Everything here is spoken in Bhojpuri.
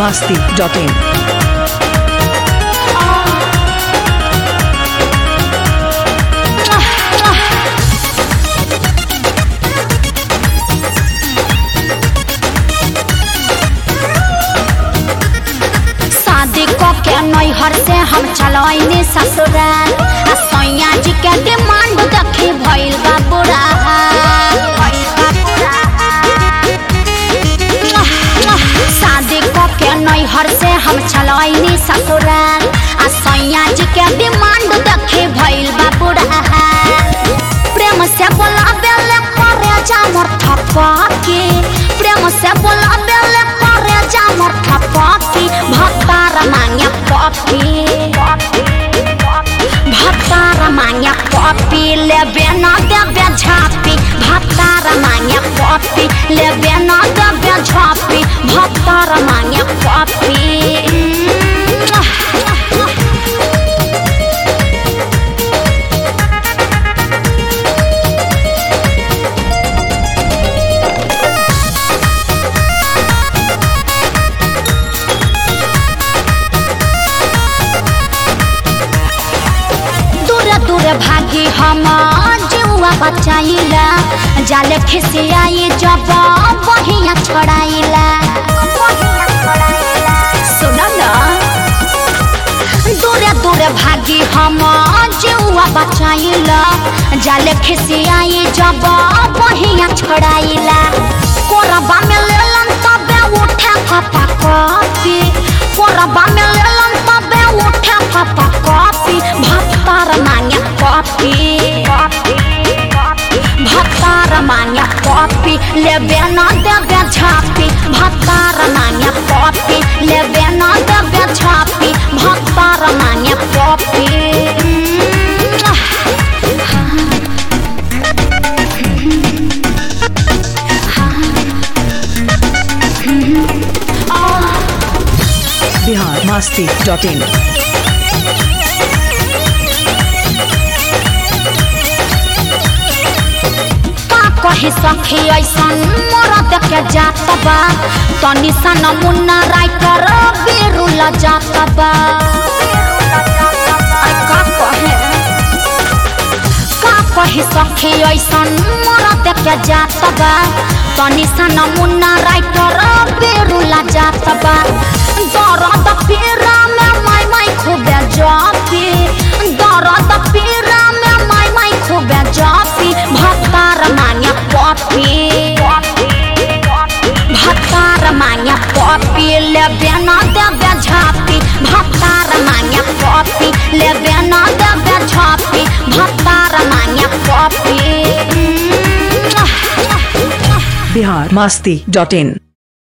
masti.in. शादी को के नैहर से हम चलैनी ससुराल आ सैया जी के डिमांड देखी भइल बा बुरा शादी को के नैहर से हम चलैनी ससुराल आ सैया जी के डिमांड देखी भइल बा बुरा प्रेम से बोला बेले करे जा मोर ठपकी प्रेम से बोला बेले करे जा मोर ठपकी भतार मांगे पपी भतार मांगे पपी लेबे न देबे झापी भतार मांगे पपी लेबे न देबे झापी भतार मांगे पपी दूर दूर भागी हम जुआ बचाइला जाले खिसियाई जब बहिया छड़ाइला सुन न दूर दूर भागी हम जुआ बचाइला जाले खिसियाई जब बहिया छड़ाइला कोरबा में लेलन तबे उठे खपा कॉपी कोरबा में लेलन तबे उठे खपा कॉपी भत्तार मांगे कॉपी भत्तार मांगे कॉपी लेबे न देबे झापी भत्तार मांगे कॉपी लेबे न देबे झापी भत्तार मांगे कॉपी Bihar masti.in. का कही सखी ऐसन मोर देखे जात बा तनी सा नमुना राइटर बेरुल जात बा आई का कहे का कही सखी ऐसन मोर देखे जात बा तनी सा नमुना राइटर बेरुल जात बा दर्द पीरा में माई माई खूबे जापी दर्द पीरा में माई माई खूबे जापी भत्तार मांगे पपी भत्तार मांगे पपी लेबे न देबे झापी भत्तार मांगे पपी लेबे न देबे झापी भत्तार मांगे पपी Bihar masti.in.